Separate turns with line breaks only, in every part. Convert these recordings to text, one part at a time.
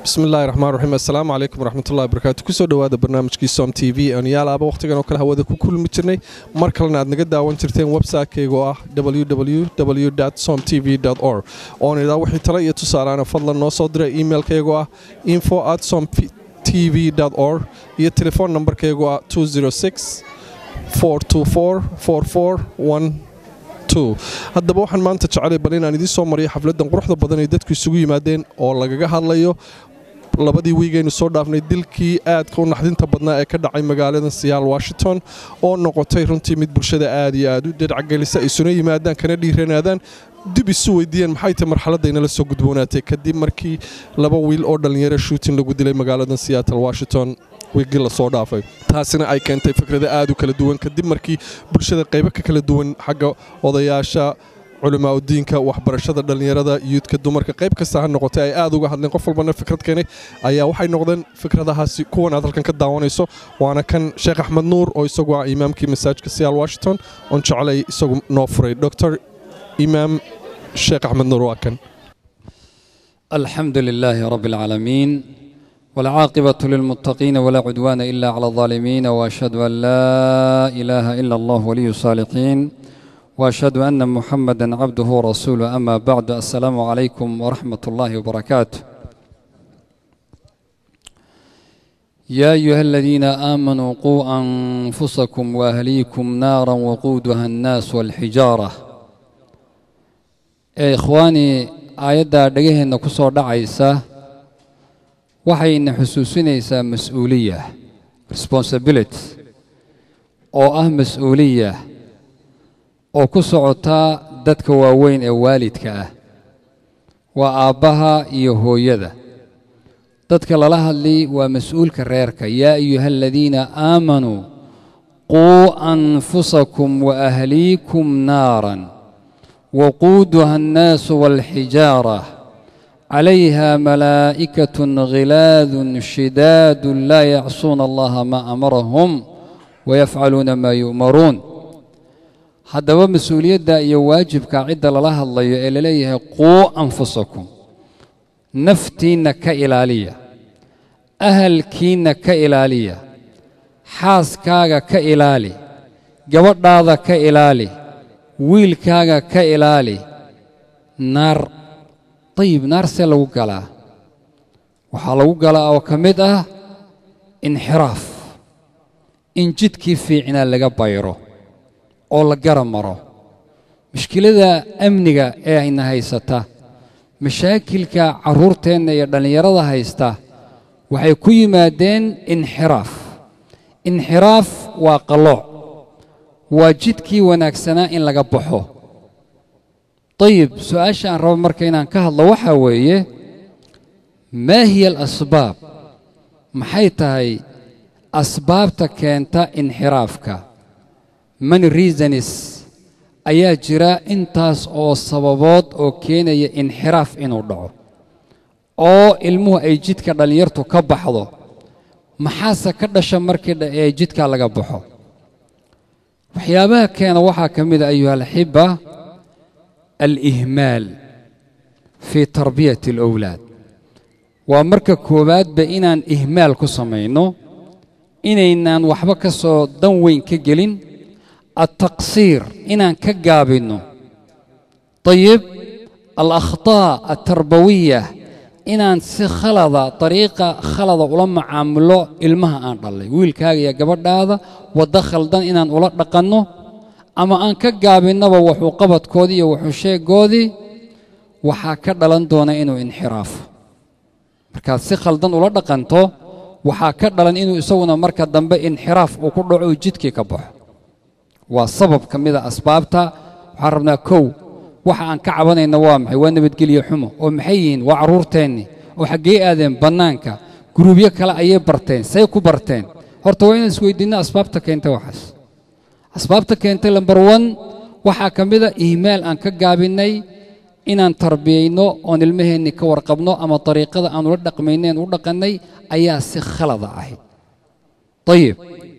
bismi illaahi raxmaan raxiim assalaamu calaykum waraxmatullahi wabarakaatu kusoo dhowaada barnaamijkii som t v oon yaalaaba wakhtigan oo kale hawada ku kulmi jirnay mar kalena aad naga daawan jirteen website-kayga oo ah www som t v or oon idaa wixii tale iyo tusaalaana fadlan noo soo dira emailkaygo ah info at som t v or iyo telefoon nambarkaygo ah haddaba waxaan maanta jecelay bal inaan idiin soo mariyo xafladdan quruxda badan ay dadku isugu yimaadeen oo lagaga hadlayo labadii wiigaynu soo dhaafnay dilkii aadka u naxdinta badnaa ee ka dhacay magaalada siyaal washington oo noqotay runtii mid bulshada aad iyo aad u dhedhacgelisa isuna yimaadaan kana dhiiranaadaan dib isu weydiiyeen maxay tahy marxaladaynala soo gudboonaatay kadib markii laba wiil oo dhallinyaro shuutin lagu dilay magaalada seattle washington wiigii lasoo dhaafay taasina ay keentay fikrada aad u kala duwan kadib markii bulshada qaybo ka kala duwan xagga odayaasha culamaa udiinka waxbarashada dhallinyarada yuudka dumarka qayb kasta ha noqotay ay aad uga hadleen qof walbana fikrad keenay ayaa waxay noqdeen fikradahaasi kuwan aad halkan ka daawanayso waana kan sheekh axmed nuur oo isagu ah imaamkii masaajidka siyaal washington oon jecelay isagu noo furay dr imaam sheekh axmed nuur waa kan
الحمد لله رب العالمين والعاقبة للمتقين ولا عدوان إلا على الظالمين وأشهد أن لا إله إلا الله ولي الصالحين وأشهد أن محمدا عبده ورسوله أما بعد السلام عليكم ورحمة الله وبركاته يا أيها الذين آمنوا قوا أنفسكم وأهليكم نارا وقودها الناس والحجارة يا إخواني aayadda dhegaheenna ku soo dhacaysa waxayna xusuusinaysaa mas-uuliya responsibility oo ah mas-uuliya oo ku socota dadka waaweyn ee waalidka ah waa aabbaha iyo hooyada dadka lala hadli waa mas-uulka reerka yaa ayuha aladiina aamanuu quu anfusakum wa ahliikum naaran وقودها الناس والحجارة عليها ملائكة غلاذ شداد لا يعصون الله ما أمرهم ويفعلون ما يؤمرون haddaba mas-uuliyadda iyo waajibka cidda lala hadlayo ee laleeyahay quu anfusakum naftiinna ka ilaaliya ahalkiinna ka ilaaliya xaaskaaga ka ilaali gabadhaada ka ilaali wiilkaaga ka ilaali naar dayib naar see lagu galaa waxaa lagu galaa oo ka mid ah inxiraaf in jidkii fiicnaa laga bayro oo la gara maro mushkilada amniga ee ayna haysata mashaakilka carruurteenna iyo dhallinyarada haysta waxay ku yimaadeen inxiraaf inxiraaf waa qallooc waa jidkii wanaagsanaa in laga baxo dayib su-aasha aan rabo marka inaan ka hadlo waxaa weeye maa hiya alasbaab maxay tahay asbaabta keenta inxiraafka many reasonis ayaa jira intaas oo sababood oo keenaya inxiraaf inuu dhaco oo ilmuhu ay jidka dhallinyartu ka baxdo maxaase ka dhasha markii ee jidka laga baxo waxyaabaha keena waxaa ka mid a ayuha alxiba alihmaal fii tarbiyati alowlaad waa marka koowaadba inaan ihmaal ku samayno inaynaan waxba ka soo dan weyn ka gelin altaqsiir inaan ka gaabinno dayib alakhtaa altarbawiya inaan si khalada dariiqa khalada ula macaamulo ilmaha aan dhallay wiilkaaga iyo gabadhaada waddo khaldan inaan ula dhaqanno ama aan ka gaabinnaba wuxuu qabadkoodii iyo wuxuu sheegoodii waxaa ka dhalan doona inuu inxiraafo markaad si khaldan ula dhaqanto waxaa ka dhalan inuu isaguna marka dambe inxiraaf uu ku dhaco uu jidkii ka baxo waa sabab ka mida asbaabta waxaan rabnaa kow waxa aan ka cabanayna waa maxay waa nabadgelyo xumo oo maxay yihiin waa carruurteennii oo xaggee aadeen bannaanka guruubyo kale ayay barteen say ku barteen horta waa inaan isweydiinno asbaabta keentay waxaas asbaabta keentay lambar wan waxaa ka mida ihmaal aan ka gaabinnay inaan tarbiyayno oon ilmaheennii ka warqabno ama dariiqada aan ula dhaqmayneen u dhaqannay ayaa si khalada ahayd ayib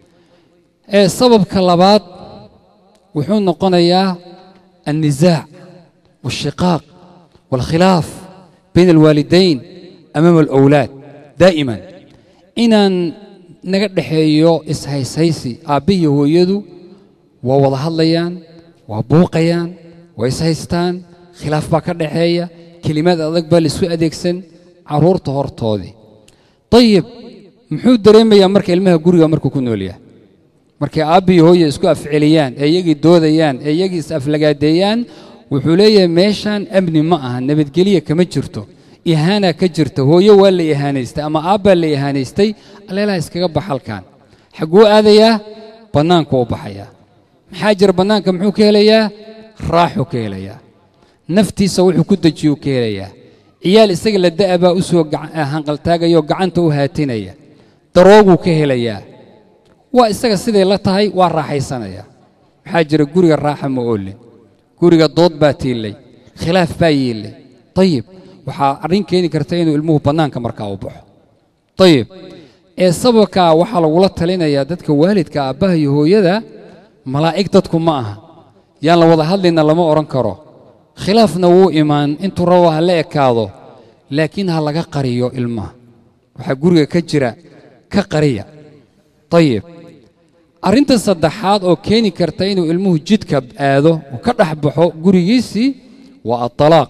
ee sababka labaad wuxuu noqonayaa النزاع والشقاق والخلاف بين الوالدين amaama alawlaad daa'iman inaan naga dhexeeyo ishayshaysi aabbihiyo hooyadu waa wada hadlayaan waa buuqayaan waa ishaystaan khilaaf baa ka dhaxeeya kelimaad adag baa laisku adeegsan carruurta hortoodii dayib muxuu dareemayaa marka ilmaha guriga markuu ku nool yahay markay aabbiyo hooya isku afceliyaan ee iyagii doodayaan ee iyagii is aflagaadeeyaan wuxuu leeyahay meeshaan amni ma aha nabadgelya kama jirto ihaanaa ka jirta hooyo waa la ihaanaystay ama aabbaa la ihaanaystay alleelaha iskaga bax halkan xagguu aadayaa bannaanku u baxayaa maxaa jira bannaanka muxuu ka helayaa raaxuu ka helayaa naftiisa wuxuu ku dejiyuu ka helayaa ciyaal isaga la da'a baa u soo hanqaltaagayoo gacanta u haatinaya darooguu ka helayaa waa isaga siday la tahay waa raaxaysanaya maxaa jira guriga raaxa ma oolin guriga dood baa tiillay khilaaf baa yiillay dayib waxaa arrin keeni karta inuu ilmuhu bannaanka markaa u baxo dayib ee sababkaa waxaa lagula talinayaa dadka waalidka aabbaha iyo hooyada malaa'ig dadku ma aha yaan la wada hadlayna lama odhan karo khilaafna wuu imaan intuu rabo ha la ekaado laakiin ha laga qariyo ilmaha waxaa guriga ka jira ka qariya dayib arrinta saddexaad oo keeni karta inuu ilmuhu jidka aado oo ka dhex baxo gurigiisii waa aalaaq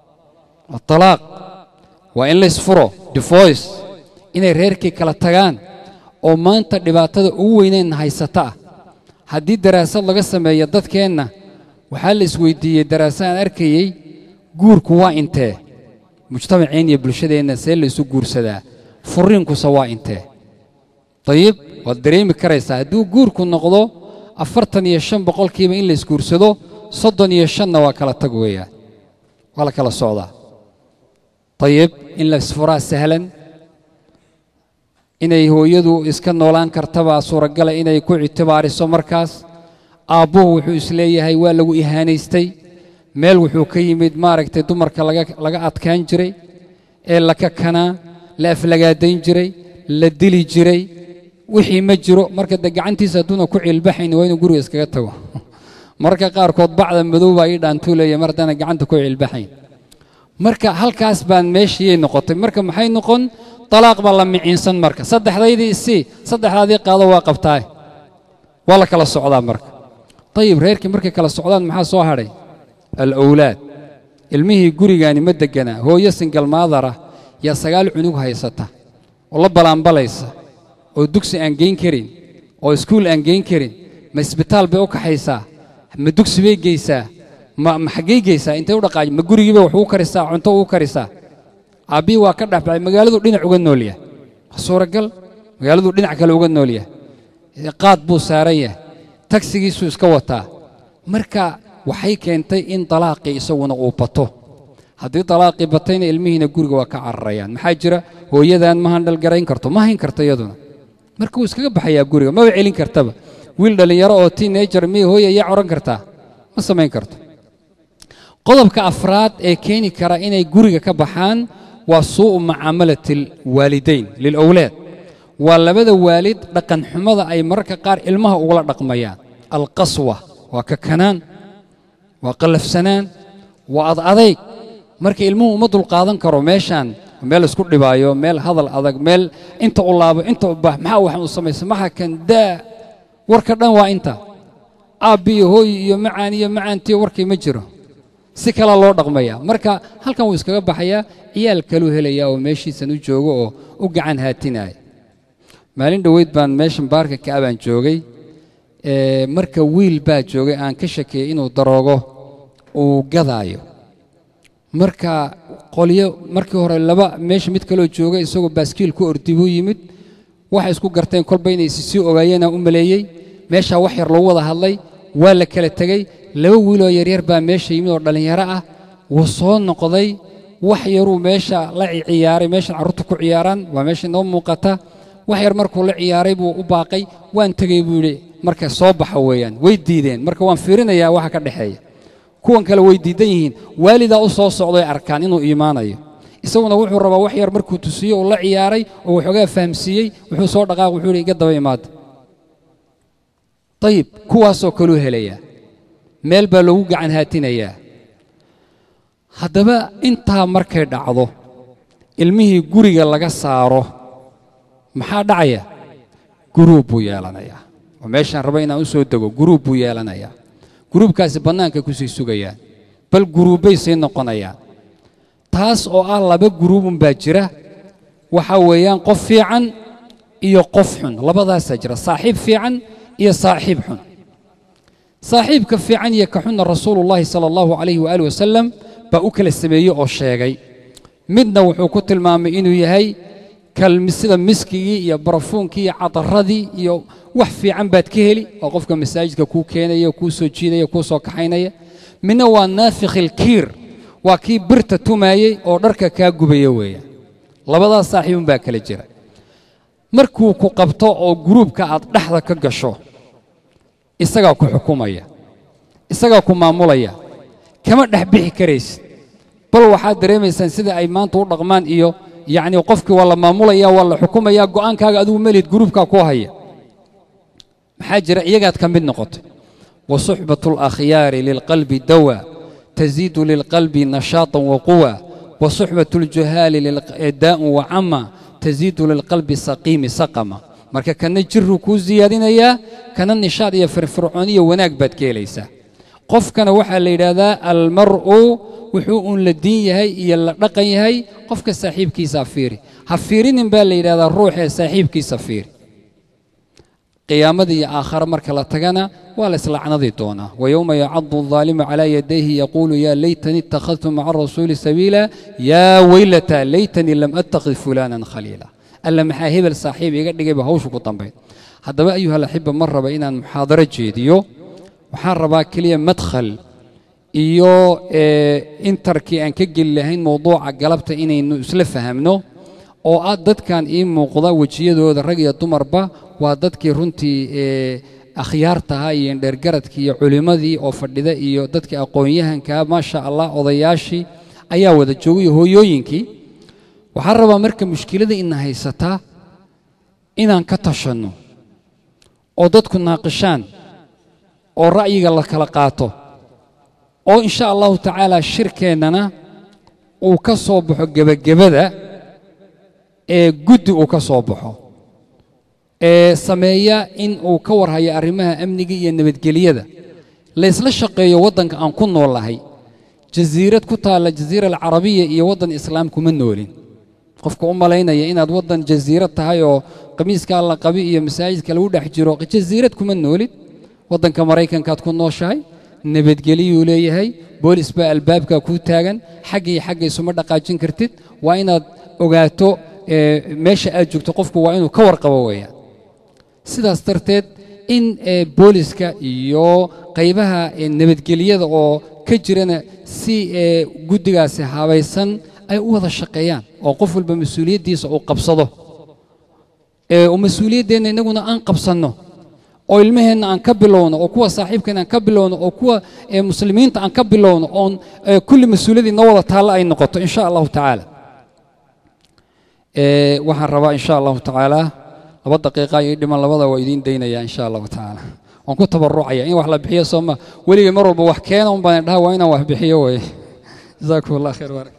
aalaaq waa in laysfuro divoice inay reerkii kala tagaan oo maanta dhibaatada ugu weyneyn haysata ah haddii daraasad laga sameeyo dadkeenna waxaa la isweydiiyey daraasad aan arkayey guurku waa intee mujtamaceen iyo bulshadeenna see laysu guursadaa furriinkuse waa intee dayib waad dareemi karaysaa hadduu guurku noqdo afartan iyo shan boqolkiiba in laysguursado soddon iyo shanna waa kala tag weeyaan waa la kala socdaa dayib in laysfuraa sahlan inay hooyadu iska noolaan kartabaa suuragala inay ku ictibaariso markaas aabbuhu wuxuu isleeyahay waa lagu ihaanaystay meel wuxuu ka yimid maaragtay dumarka laga adkaan jiray ee la kakanaa la aflagaadayn jiray la dili jiray wixii ma jiro marka de gacantiisa hadduuna ku ciilbaxayn waa inuu guriga iskaga tago marka qaarkood bacda madow baa ii dhaantuulaya mar haddaana gacanta ku ciilbaxayn marka halkaas baan meeshiyay noqotay marka maxay noqon talaaq baa la miciinsan marka saddexdaydii isii saddexdaadii qaado waa qabtaa waa la kala socdaa marka dayib reerkii markay kala socdaan maxaa soo hadhay alawlaad ilmihii gurigaani ma degganaa hooyo singalmaadara yaa sagaal cunug haysata oo la balaanbalaysa oo dugsi aan geyn karin oo iskuul aan geyn karin ma isbitaal bay u kaxaysaa ma dugsi bay geysaa ma ma xaggay geysaa intay u dhaqaaji ma gurigiibay wax uu karisaa cunto uu karisaa aabbihii waa ka dhex baxay magaaladu dhinac uga nool yahay waa suuragal magaaladu dhinac kale uga nool yahay qaad buu saaran yahay tagsigiisuu iska wataa marka waxay keentay in dalaaqii isaguna uu bato haddii dalaaqii batayna ilmihiina guriga waa ka cararayaan maxaa jira hooyadan ma handhalgarayn karto ma hayn karto iyaduna marka wuu iskaga baxayaa guriga maba celin kartaba wiil dhallinyaro oo tiinajar miya hooya ayaa odhan kartaa ma samayn karto qodobka afraad ee keeni kara inay guriga ka baxaan waa suu'u mucaamalati alwaalidayn lilawlaad waa labada waalid dhaqan xumada ay mararka qaar ilmaha ugula dhaqmayaan alqaswa waa kakanaan waa qallafsanaan waa ad adayg marka ilmuhu uma dulqaadan karo meeshaan meel isku dhibaayo meel hadal adag meel inta u laabo inta u bax maxaa waxaan u samaysa maxa kan daa warka dhan waa inta aabbi iyo hooyi iyo macaan iyo macaantiyo warkii ma jiro si kala loo dhaqmaya marka halkan wuu iskaga baxayaa ciyaal kaluu helayaa oo meeshiisan u joogo oo u gacan haatinaya maalin dhoweyd baan meeshan baarka ka'abaan joogay marka wiil baa joogay aan ka shakeeyey inuu daroogo uu gadaayo marka qolyo markii hore laba meesha mid kaloo joogay isagoo baaskiil ku ordi buu yimid waxay isku garteen kolba inay isi sii ogaayeenaan u maleeyey meeshaa wax yar lagu wada hadlay waa la kala tegey laba wiiloo yaryar baa meesha yimid oo dhallinyaro ah wuu soo noqday wax yaruu meesha la ciyaaray meeshan carruurta ku ciyaaraan waa meesha inoo muuqata wax yar markuu la ciyaaray buu u baaqay waan tegey buu yidhi marka soo baxa weeyaan way diideen marka waan fiirinayaa waxa ka dhexeeya kuwan kale way diidan yihiin waalidaa u soo socdoy arkaan inuu iimaanayo isaguna wuxuu rabaa wax yar markuu tusiyo uu la ciyaaray oo waxoogaa fahamsiiyey wuxuu soo dhaqaaq wuxuu yidhi iga daba imaada dayib kuwaasoo kaluu helayaa meel baa loogu gacan haatinayaa haddaba intaa markay dhacdo ilmihii guriga laga saaro maxaa dhacaya guruub buu yeelanayaa oo meeshaan raba inaan u soo dego guruub buu yeelanayaa guruubkaasi bannaanka kusii sugayaan bal guruubbay sii noqonayaan taas oo ah laba guruubun baa jira waxaa weeyaan qof fiican iyo qof xun labadaasaa jira saaxiib fiican iyo saaxiib xun saaxiibka fiican iyo ka xunna rasuulullaahi sala allahu calayhi waaalih wasalam baa u kala sameeyey oo sheegay midna wuxuu ku tilmaamay inuu yahay sida miskigii iyo barafuunkii iyo cadaradii iyo wax fiican baad ka heli oo qofka masaajidka kuu keenaya kuu soo jiidaya kuu soo kaxaynaya midna waa naafikhilkiir waa kii birta tumaayey oo dharka kaa gubaya weeyaan labadaas saaxiibun baa kala jira markuu ku qabto oo guruubka aad dhexda ka gasho isagaa ku xukumaya isagaa ku maamulaya kama dhex bixi karaysid bal waxaad dareemaysaan sida ay maanta u dhaqmaan iyo yacni qofkii waa la maamulaya waa la xukumaya go'aankaaga adigu melid guruubkaa ku haya maxaa jira iyagaad ka mid noqotay wa suxbatu alakhyaari lilqalbi dawa taziidu lilqalbi nashaatan wa quwa wa suxbatu aljuhaali daa'un wa cama taziidu lilqalbi saqiimi saqama marka kana jiruu kuu siyaadinayaa kana nishaad iyo firfircooniyo wanaag baad ka helaysaa qofkana waxaa la yidhaahdaa almar'u wuxuu uun la diin yahay iyo la dhaqan yahay qofka saaxiibkiisaa fiiri ha fiirinin baa la yidhahdaa ruuxee saaxiibkiisa fiiri qiyaamada iyo aakhare marka la tagana waa la islacnadi doonaa wayowma yacadu aldaalimu calaa yadayhi yaquulu yaa laytanii ittakhadtu maca arasuuli sabiila yaa weylata laytanii lam attakhid fulaanan khaliila alla maxaa hebel saaxiib iga dhigayba hawshu ku dambayd haddaba ayuha alaxiba ma raba inaan muxaadaro jeediyo waxaan rabaa keliya madkhal iyo intarkii aan ka geli lahayn mowduuca galabta inaynu isla fahamno oo ah dadkan ii muuqda wejiyadooda rag iyo dumarba waa dadkii runtii akhyaartaha iyo indheergaradkii iyo culimmadii oo fadhida iyo dadkii aqoon-yahankaa maasha allah odayaashii ayaa wada joogay hooyooyinkii waxaan rabaa marka mushkilada ina haysataa inaan ka tashanno oo dadku naaqishaan oo ra'yiga la kala qaato oo insha allahu tacaala shirkeennana uu ka soo baxo gebagabada ee guddi uu ka soo baxo ee sameeya in uu ka warhayo arrimaha amniga iyo nabadgelyada laysla shaqeeyo waddanka aan ku noolahay jasiirad ku taalla jasiira alcarabiya iyo waddan islaam kuma noolin qofka u malaynaya inaad waddan jasiirad tahay oo qamiiskaa la qabi iyo masaajidka lagu dhex jiro jasiirad kuma noolid waddanka maraykankaad ku nooshahay nabadgeliyuu leeyahay boolis baa albaabka kuu taagan xagga iyo xagga isuma dhaqaajin kartid waa inaad ogaato meesha aad joogto qofku waa inuu ka warqabo weeyaan sidaas darteed in booliska iyo qaybaha nabadgelyada oo ka jirana si guddigaasi habaysan ay u wada shaqeeyaan oo qof walba mas-uuliyaddiisa uu qabsado oo mas-uuliyaddeenna innaguna aan qabsanno oo ilmaheenna aan ka bilowno oo kuwa saaxiibkeenna aan ka bilowno oo kuwa muslimiinta aan ka bilowno oon kulli mas-uuliyaddii noo wada taalla ay noqoto in sha allahu tacaala waxaan rabaa in sha allahu tacaala laba daqiiqa iyo dhiman labada waa idiin daynaya in sha allahu tacaala waan ku tabarucaya in wax la bixiyo sooma weligay mar walba wax keena un baan dhaha waa inaan wax bixiyo weye jazaakum allah khayr barak